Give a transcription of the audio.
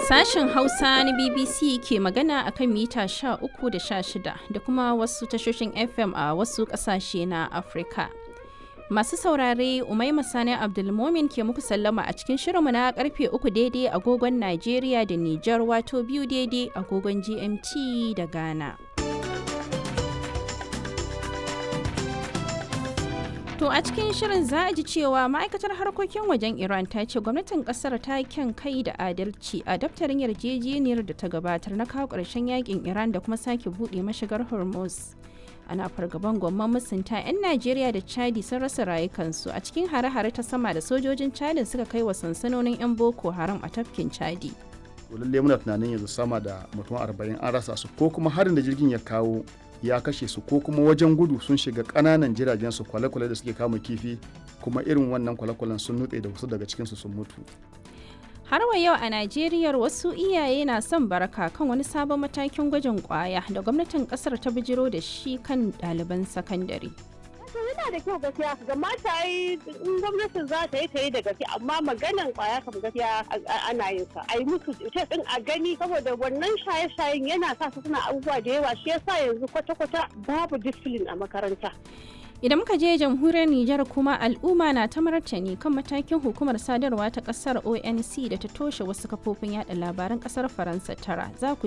Sashen Hausa na BBC ke magana a kan mita 13 da 16 da kuma wasu tashoshin FM a wasu ƙasashe na Afirka. Masu saurare Umaima Sani Abdulmomin ke muku sallama a cikin shirinmu na karfe uku daidai agogon Najeriya da Nijar wato biyu daidai agogon GMT da Ghana. To a cikin shirin za a ji cewa ma'aikatar harkokin wajen Iran ta ce gwamnatin kasar ta kyan kai da adalci a daftarin yarjejeniyar da ta gabatar na kawo ƙarshen yakin Iran da kuma sake buɗe mashigar Hormuz. Ana fargaban gwamman musunta 'yan Najeriya da Chadi sun rasa rayukansu a cikin hare-hare ta sama da sojojin Chadi suka kai wa sansanonin 'yan Boko Haram a tafkin Chadi. lallai muna tunanin yanzu sama da mutum arba'in an rasa su ko kuma harin da jirgin ya kawo ya kashe su ko kuma wajen gudu sun shiga ƙananan jiragen su kwale-kwale da suke kama kifi kuma irin wannan kwale-kwalen sun nutse da wasu daga cikinsu sun mutu Har wa yau a Najeriya wasu iyaye na son baraka kan wani sabon matakin gwajin kwaya da gwamnatin kasar ta bijiro da shi kan ɗaliban sakandare. yana da kyau gaskiya ga mata yi in gwamnatin za ta yi ta yi da gaske amma maganan kwaya kam gaskiya ana yin sa a yi musu test din a gani saboda wannan shaye-shayen yana sa su suna abubuwa da yawa shi yasa yanzu kwata-kwata babu discipline a makaranta Idan muka je jamhuriyar Nijar kuma al'umma na ta martani kan matakin hukumar sadarwa ta kasar ONC da ta toshe wasu kafofin yada labaran kasar Faransa tara. Za ku